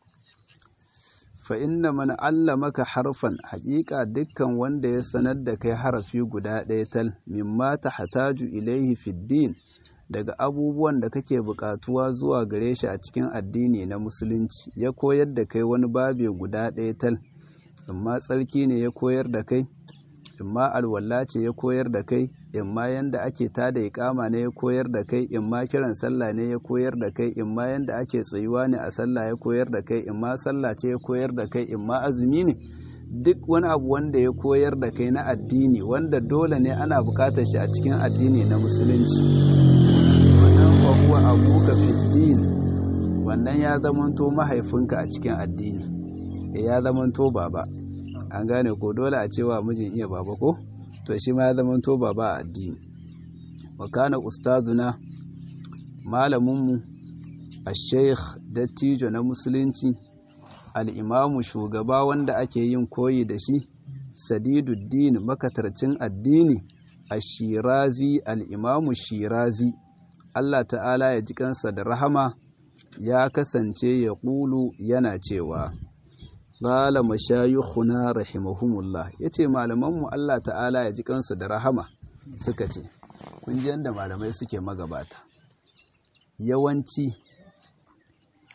fa inna man allamaka harfan haƙiƙa dukkan wanda ya sanar da kai harafi guda ɗaya tal mimma tahtaju ilaihi fid din daga abubuwan da kake buƙatuwa zuwa gare shi a cikin addini na musulunci ya koyar da kai wani babe guda ɗaya tal imma tsarki ne ya koyar da kai imma alwala ce ya koyar da kai imma yanda ake tada iƙama ne ya koyar da kai imma kiran sallah ne ya koyar da kai imma yanda ake tsayuwa ne a sallah ya koyar da kai imma sallah ce ya koyar da kai imma azumi ne duk wani abu wanda ya koyar da kai na addini wanda dole ne ana buƙatar shi a cikin addini na musulunci wannan fa huwa abuka fi din wannan ya zamanto mahaifinka a cikin addini ya zamanto baba an gane ko dole a cewa mijin iya baba ko to shi ma ya zamanto baba a addini wa kana ustazuna malaminmu a sheikh dattijo na musulunci al'imamu shugaba wanda ake yin koyi da shi sadiduddin makatarcin addini a shirazi al'imamu shirazi Allah ta'ala ya ji kansa da rahama ya kasance ya ƙulu yana cewa Ƙala mashayikhuna rahimahumullah yace malamanmu Allah ta'ala ya ji kansu da rahama suka ce kun ji yanda malamai suke magabata yawanci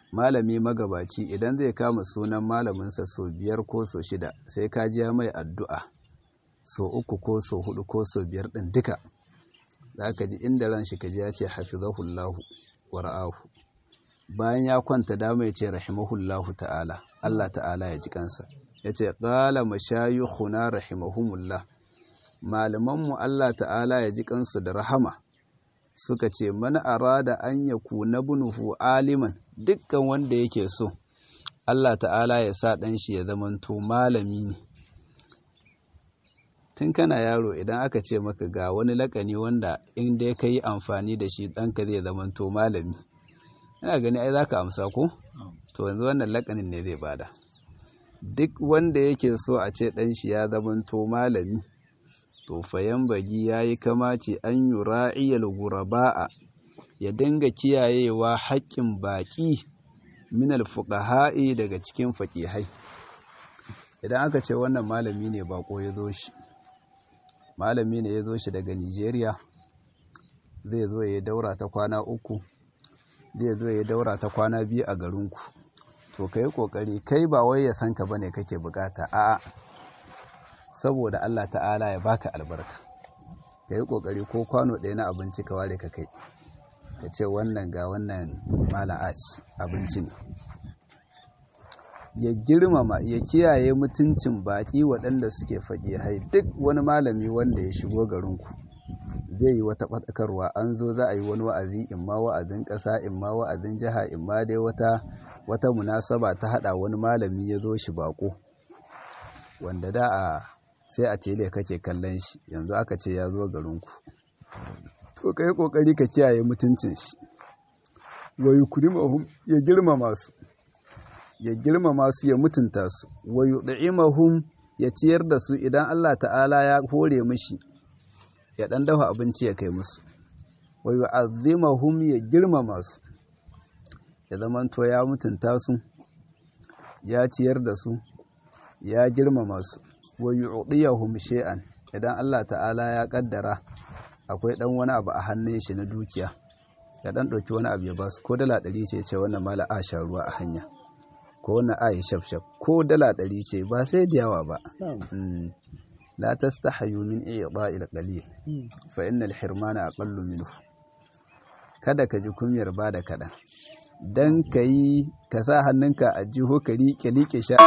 malami magabaci idan zai kama sunan malaminsa sau biyar ko sau shida sai ka ji mai addu'a sau uku ko sau hudu ko sau biyar ɗin duka za ka ji inda ran shi ka ji ya ce hafizahullahu wa ra'ahu bayan ya kwanta dama ya ce rahimahullahu ta'ala Allah ta'ala ya ji kansa ya ce ƙala mashayukhuna rahimahumullah malamanmu Allah ta'ala ya ji kansu da rahama suka ce mana arada an ya kuna bunuhu aliman dukkan wanda yake so Allah ta'ala ya sa ɗan shi ya zamanto malami ne tun kana yaro idan aka ce maka ga wani lakani wanda in dai ka yi amfani da shi ɗanka zai zamanto malami ina gani ai za ka amsa ko to yanzu wannan lakanin ne zai bada duk wanda yake so a ce ɗan shi ya zamanto malami to fayan bagi ya yi kamaci an yi ra'iyar guraba'a ya dinga kiyayewa haƙƙin baƙi minal fuqaha'i daga cikin faƙihai idan aka ce wannan malami ne baƙo ya zo shi malami ne ya zo shi daga nigeria zai zo ya daura ta kwana uku zai zo ya daura ta kwana biyu a garinku to ka yi ƙoƙari kai ba wai ya san ka bane kake bukata a'a saboda Allah ta'ala ya baka albarka ka yi ƙoƙari ko kwano ɗaya na abinci ka ware ka kai ka ce wannan ga wannan mala'aci abinci ne ya girmama ya kiyaye mutuncin baƙi waɗanda suke faƙi hai duk wani malami wanda ya shigo garinku zai yi wata ɓatakarwa an zo za a yi wani wa'azi in ma wa'azin ƙasa in ma wa'azin jiha in ma dai wata wata munasaba ta haɗa wani malami ya zo shi baƙo wanda da a sai a tele kake kallon shi yanzu aka ce ya zo garinku to kai kokari ka kiyaye mutuncin shi wa yukrimahum ya girmama su ya girmama su ya mutunta su wa yud'imahum ya ciyar da su idan Allah ta'ala ya hore mishi ya dan dafa abinci ya kai musu wa yu'azzimahum ya girmama su ya zamanto ya mutunta su ya ciyar da su ya girmama su wa yu'diyahum shay'an idan Allah ta'ala ya kaddara akwai dan wani abu a hannun shi na dukiya ya dan dauki wani abu ya ba su ko dala 100 ce ce wannan mala a sha ruwa a hanya ko wannan a yi shafshaf ko dala 100 ce ba sai da yawa ba la tastahayu min i'da'il qalil fa innal hirmana aqallu minhu kada ka ji kunyar ba da kaɗan don ka yi ka sa hannunka a jiho ka riƙe-riƙe sha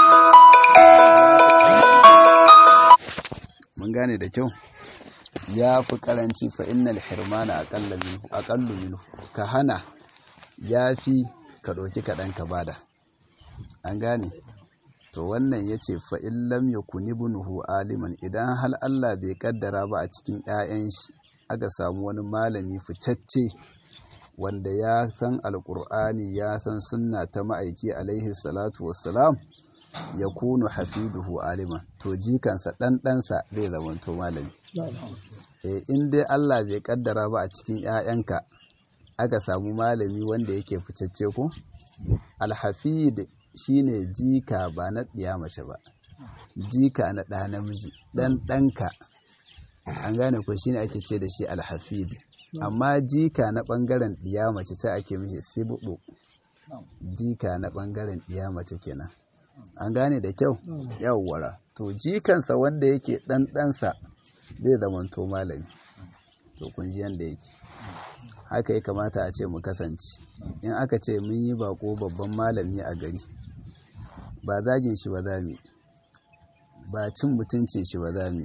mun gane da kyau ya fi karanci fa innal hirmana aƙallu minhu ka hana ya fi ka ɗauki kaɗan ka bada an gane to wannan ya ce fa'in lam ya kuni bunuhu aliman idan hal Allah bai kaddara ba a cikin ‘ya'yan shi aka samu wani malami ficacce wanda ya san alƙur'ani ya san sunna ta ma'aiki alaihi salatu wassalam ya kunu hafiduhu aliman to jikansa ɗanɗansa zai zamanto malami e in dai Allah bai kaddara ba a cikin ‘ya'yanka aka samu malami wanda yake ficacce ko alhafid shine jika ba na ɗiya mace ba jika na ɗa namiji ɗan ɗanka an gane ko shine ake ce da shi alhafid amma jika na ɓangaren ɗiya mace ta ake mishi sibuɓu jika na ɓangaren ɗiya mace kenan an gane da kyau yawwara to jikansa wanda yake ɗan ɗansa zai zamanto malami to kun ji yanda yake haka ya kamata a ce mu kasance in aka ce mun yi bako babban malami a gari ba zagin shi ba za mu ba cin mutuncin shi ba za mu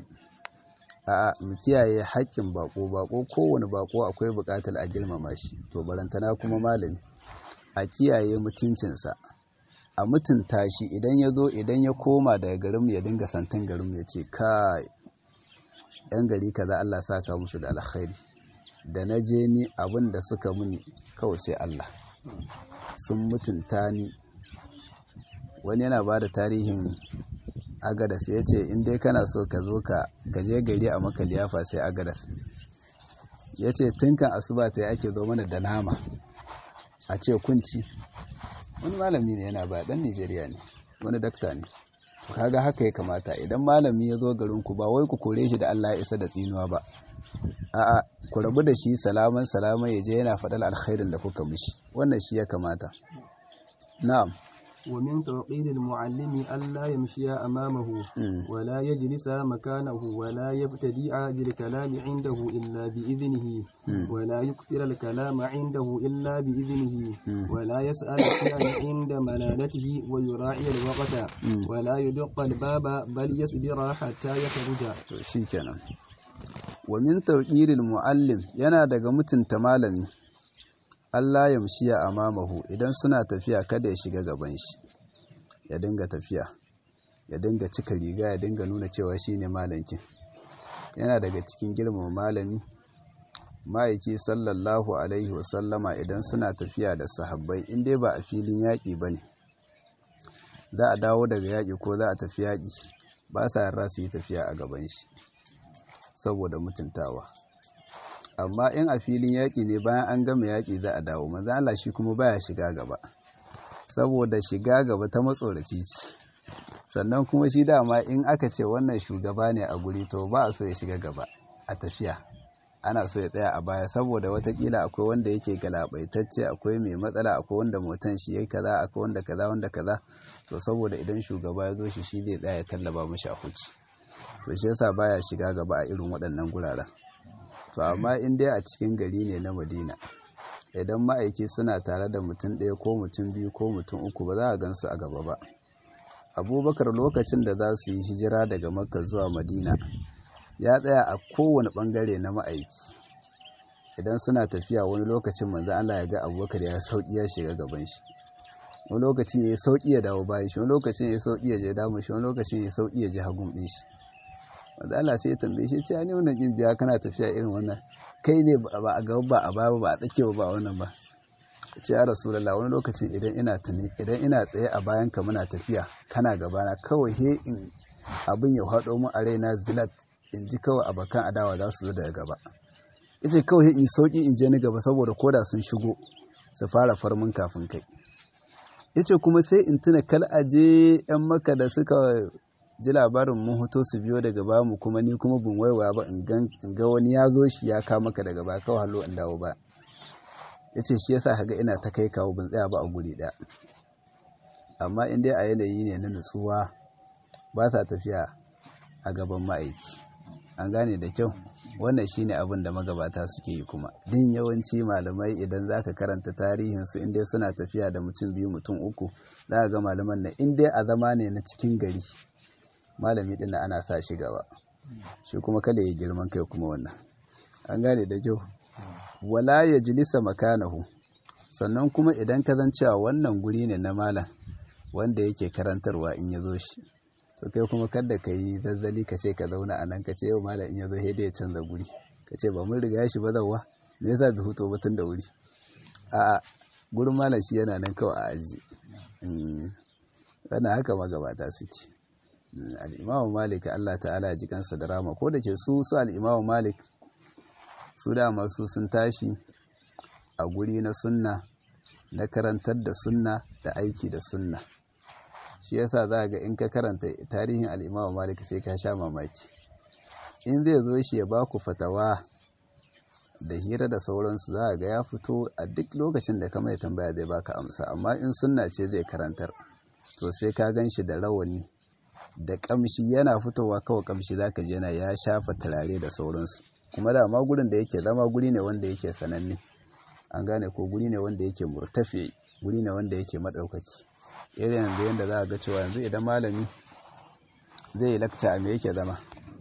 a mu kiyaye haƙƙin bako bako kowane bako akwai buƙatar a girmama shi to barantana kuma malami a kiyaye mutuncinsa a mutunta shi idan ya zo idan ya koma daga garinmu ya dinga santin garinmu ya ce kai yan gari kaza Allah saka musu da alkhairi da na je ni abin da suka muni kawai sai Allah sun mutunta ni wani yana ba da tarihin agadas ya ce in dai kana so ka zo ka gaje gari a maka liyafa sai agadas ya ce tunkan asuba ta ake zo mana da nama a ce kunci wani malami ne yana ba dan nigeria ne wani dakta ne kaga haka ya kamata idan malami ya zo garinku ba wai ku kore shi da allah ya isa da tsinuwa ba a'a ku rabu da shi salaman salaman ya je yana faɗar alkhairin da kuka mishi wannan shi ya kamata na'am ومن توقير المعلم ألا يمشي أمامه Mm. ولا يجلس مكانه ولا يبتدئ بالكلام عنده إلا بإذنه Mm. ولا يكثر الكلام عنده إلا بإذنه Mm. ولا يسأل شيئا عند ملالته ويراعي الوقت Mm. ولا يدق الباب بل يصبر حتى يخرج to shikenan wa min tawqiril muallim yana daga mutunta malami Allah ya mushiya amamahu idan suna tafiya kada ya shiga gaban shi ya dinga tafiya ya dinga cika riga ya dinga nuna cewa shine malankin yana daga cikin girmama malami ma'aiki sallallahu alaihi wasallama idan suna tafiya da sahabbai in dai ba a filin yaƙi ba ne za a dawo daga yaƙi ko za a tafi yaƙi ba sa yarda su yi tafiya a gaban shi saboda mutuntawa amma in a filin yaƙi ne bayan an gama yaƙi za a dawo manzo Allah shi kuma baya shiga gaba saboda shiga gaba ta matsoraci ce sannan kuma shi dama in aka ce wannan shugaba ne a guri to ba a so ya shiga gaba a tafiya ana so ya tsaya a baya saboda watakila akwai wanda yake galabaitacce akwai mai matsala akwai wanda motan shi yayi kaza akwai wanda kaza wanda kaza to saboda idan shugaba ya zo shi shi zai tsaya ya tallaba mashi a huci to shi yasa baya shiga gaba a irin waɗannan guraren to amma in dai a cikin gari ne na Madina idan ma'aiki suna tare da mutum ɗaya ko mutum biyu ko mutum uku ba za a gansu a gaba ba abubakar lokacin da za su yi hijira daga makka zuwa madina ya tsaya a kowane ɓangare na ma'aiki idan suna tafiya wani lokacin manzo Allah ya ga abubakar ya sauki ya shiga gaban shi wani lokacin ya sauki ya dawo bayan shi wani lokacin ya sauki ya je damu shi wani lokacin ya sauki ya je hagun ɗin shi manzo Allah sai ya tambaye shi ce ne wannan kin biya kana tafiya irin wannan kai ne ba a gaba ba a baya ba a tsakiya ba wannan ba ce ya rasulullah wani lokacin idan ina tuni idan ina tsaye a bayan ka muna tafiya kana gabana kawai he in abin ya haɗo mu a raina zilat in ji kawai abokan adawa za su zo daga gaba yace kawai in sauki in je ni gaba saboda koda sun shigo su fara farmin kafin kai yace kuma sai in tuna kal aje yan maka da suka ji labarin mun hoto su biyo daga ba mu kuma ni kuma bin waiwaya ba in ga wani ya zo shi ya kama maka daga ba kawai hallo in dawo ba ya ce shi yasa kaga ina ta kai kawo ban tsaya ba a guri ɗaya amma in dai a yanayi ne na nutsuwa ba sa tafiya a gaban ma'aiki an gane da kyau wannan shine abin da magabata suke yi kuma din yawanci malamai idan zaka karanta tarihinsu in dai suna tafiya da mutum biyu mutum uku za ga malaman na in dai a zama ne na cikin gari malami ɗin ana sa shi gaba shi kuma kada ya girman kai kuma wannan an gane da kyau wala ya jilisa makanahu sannan kuma idan ka zan cewa wannan guri ne na malam wanda yake karantarwa in ya zo shi to kai kuma kada ka yi zazzali ka ce ka zauna a nan ka ce yau malam in ya zo ya canza guri ka ce ba mun riga shi ba zauwa me yasa bai fito ba tun da wuri a'a gurin malam shi yana nan kawai a aji wannan haka magabata suke al'imamu malik Allah ta'ala ya ji kansa da rama ko da ke su su al'imamu malik su dama su sun tashi a guri na sunna na karantar da sunna da aiki da sunna shi yasa za ga in ka karanta tarihin al'imamu malik sai ka sha mamaki in zai zo shi ya baku fatawa da hira da sauransu za ga ya fito a duk lokacin da ka mai tambaya zai baka amsa amma in sunna ce zai karantar to sai ka gan shi da rawani da kamshi yana fitowa kawai kamshi zaka je yana ya shafa turare da sauransu kuma da ma gurin da yake zama guri ne wanda yake sananne an gane ko guri ne wanda yake murtafi guri ne wanda yake madaukaki irin yanzu yanda za a ga cewa yanzu idan malami zai yi lakta a me yake zama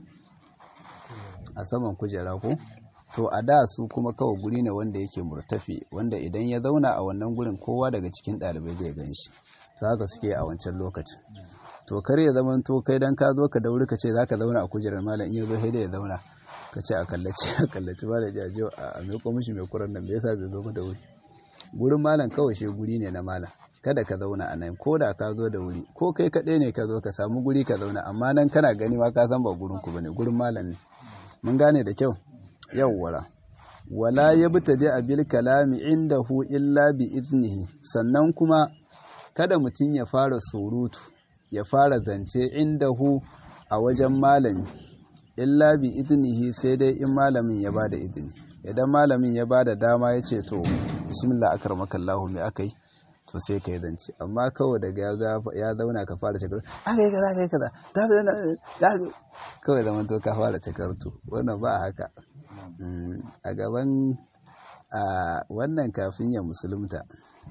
a saman kujera ko to a da su kuma kawai guri ne wanda yake murtafi wanda idan ya zauna a wannan gurin kowa daga cikin ɗalibai zai gan shi to haka suke a wancan lokacin to kar ya zama to kai dan ka zo ka dauri ka ce za ka zauna a kujerar malam in ya zo sai ya zauna ka ce a kallaci a kallaci malam ya je a mai mishi mai kuran nan me yasa bai zo ba da wuri gurin malam kawai shi guri ne na malam kada ka zauna a nan ko da ka zo da wuri ko kai kaɗai ne ka zo ka samu guri ka zauna amma nan kana gani ma ka san ba gurin ku bane gurin malam ne mun gane da kyau yawwara wala yabtadi abil kalami indahu illa bi iznihi sannan kuma kada mutum ya fara surutu ya fara zance indahu a wajen malami illa bi iznihi sai dai in malamin ya bada izini idan malamin ya bada dama ya ce to bismillah akramakallahu me akai to sai ka yi zance amma kawai daga ya zauna ka fara cakar aka yi kaza aka yi kaza kawai zaman to ka fara cakartu wannan ba haka a gaban wannan kafin ya musulunta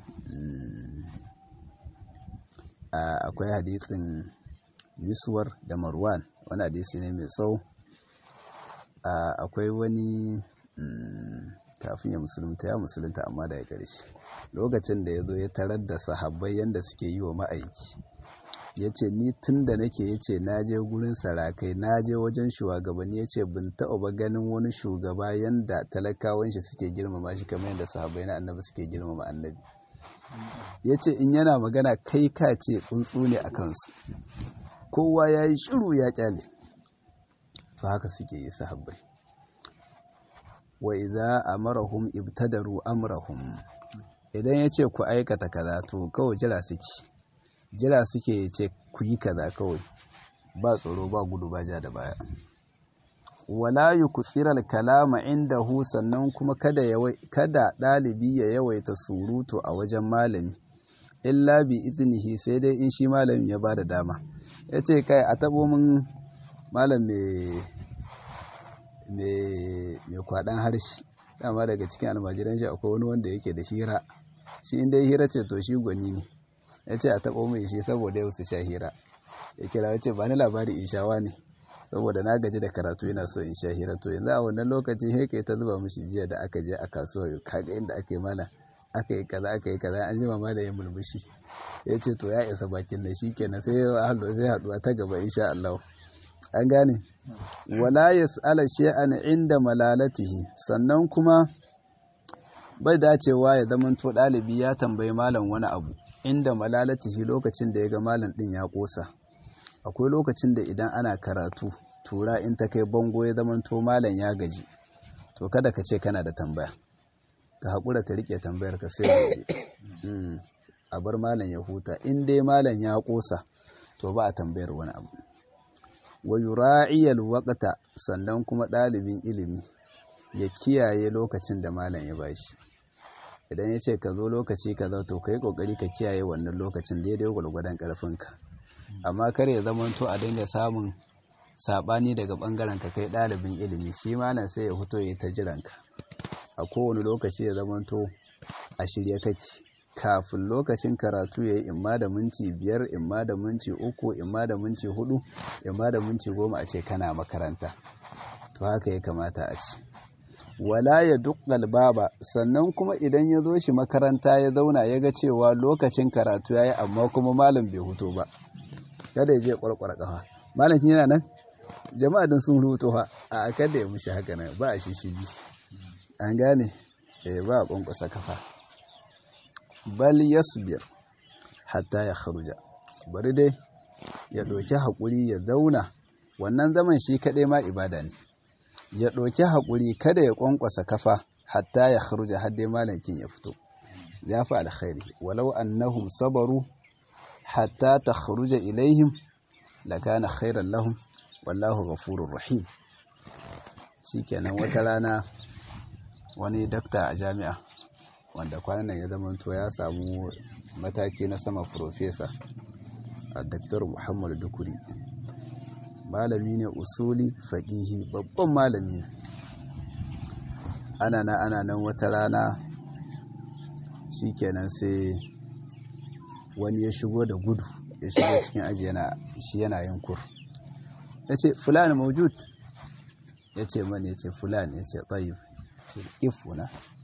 akwai hadisin miswar da marwan wani hadisi ne mai tsawo akwai wani kafin ya musulunta ya musulunta amma daga ƙarshe lokacin da ya zo ya tarar da sahabbai yadda suke yi wa ma'aiki ya ce ni tun da nake ya ce na je gurin sarakai na je wajen shugabanni ya ce bin taɓa ba ganin wani shugaba yadda talakawan shi suke girmama shi kamar yadda sahabbai na annabi suke girmama annabi ya ce in yana magana kai ka ce tsuntsu ne a kansu kowa ya yi shiru ya kyale to haka suke yi sahabbai wa idza amarahum ibtadaru amrahum idan ya ce ku aikata kaza to kawai jira suke jira suke ya ce ku yi kaza kawai ba tsoro ba gudu ba ja da baya wala yuksiral kalama indahu sannan kuma kada kada dalibi ya yawaita surutu a wajen malami illa bi iznihi sai dai in shi malami ya bada dama yace kai a tabo min malam mai mai kwaɗan harshe dama daga cikin almajiran shi akwai wani wanda yake da hira shi inda hira ce to shi gwani ne ya ce a taɓo mai shi saboda yau su sha hira ya kira ya ce ba ni labari in shawa ne saboda na gaji da karatu yana so in sha hira to yanzu a wannan lokacin he kai ta zuba mishi jiya da aka je a kasuwa kaga inda aka yi mana aka yi kaza aka yi kaza an jima ma da ya mulmushi ya ce to ya isa bakin da shi kenan sai ya sai haɗuwa ta gaba insha Allah an gane wala yas'ala shay'an inda malalatihi sannan kuma bai dacewa ya zama to dalibi ya tambayi malam wani abu inda malalatihi lokacin da ya ga malam din ya kosa akwai lokacin da idan ana karatu tura in ta kai bango ya zama to malam ya gaji to kada ka ce kana da tambaya ka haƙura ka rike tambayar ka sai a bar malam ya huta in dai malam ya kosa to ba a tambayar wani abu wa yura'iyal waqta sannan kuma ɗalibin ilimi ya kiyaye lokacin da malam ya bashi idan ya ce ka zo lokaci kaza to kai kokari ka kiyaye wannan lokacin daidai gwargwadon karfinka amma kar ya zama to a dinga samun sabani daga bangaren ka kai ɗalibin ilimi shi malam sai ya fito ya ta jiranka a kowane lokaci ya zama to a shirye kake kafin lokacin karatu ya yi imma da minti biyar imma da minti uku imma da minti hudu imma da minti goma a ce kana makaranta to haka ya kamata a ce wala ya dukkal baba sannan kuma idan ya zo shi makaranta ya zauna ya ga cewa lokacin karatu ya yi amma kuma malam bai huto ba kada ya je kwarkwara kafa malam yana nan jama'a din sun rubuto ha a kada ya mushi haka nan ba a shishigi an gane eh ba a kwankwasa kafa bal yasbir hatta ya kharuja bari dai ya ɗauki haƙuri ya zauna wannan zaman shi kaɗai ma ibada ne ya ɗauki haƙuri kada ya ƙwanƙwasa kafa hatta ya kharuja har dai malakin ya fito ya fi alkhairi walau annahum sabaru hatta ta kharuja ilaihim lakana khairan lahum wallahu ghafurur rahim shikenan wata rana wani dakta a jami'a wanda kwanan nan ya zamanto ya samu mataki na sama profesa a daktar muhammadu dukuri malami ne usuli faƙihi babban malami ne ana na ana nan wata rana shikenan sai wani ya shigo da gudu ya shigo cikin aji yana shi yana yin kur ya ce fulani maujud ya ce mani ya ce fulani ya ce tsayif ce ifuna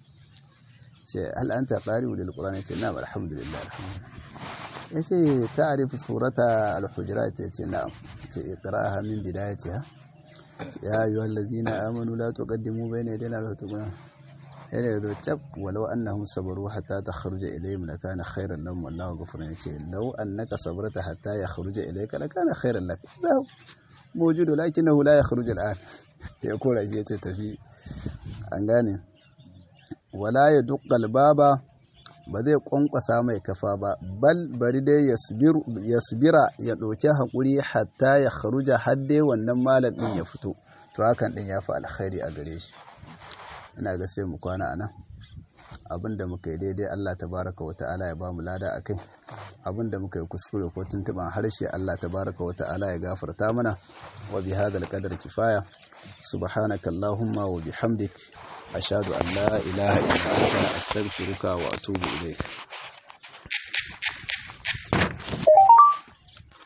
ce hal an ta ƙari wa dalƙulani ce na alhamdulillah ya ce ta arifi surata al-hujurat ya ce na'am ce iqra'aha min bidayatiha ya ayyuhal ladina amanu la tuqaddimu bayna yaday Allahi wa tuquna yana yazo tab walau annahum sabaru hatta takhruja ilayhim lakana khayran lahum wallahu ghafurun yace law annaka sabarta hatta yakhruja ilayka lakana khayran lak mawjudu lakinnahu la yakhruju al'an ya kora shi yace tafi an gane wala ya dukkal baba ba zai kwankwasa mai kafa ba bal bari dai yasbira ya ɗauki haƙuri hatta ya kharuja hadde wannan malam ɗin ya fito to hakan ɗin ya fi alkhairi a gare shi ina ga sai mu kwana anan abinda muka yi daidai Allah tabaraka wa ta'ala ya ba mu lada akai abinda muka yi kuskure ko tuntuban harshe Allah tabaraka wa ta'ala ya gafarta mana wa bi hadal qadar kifaya subhanaka allahumma wa bihamdik ashhadu an la ilaha illa anta astaghfiruka wa atubu ilayk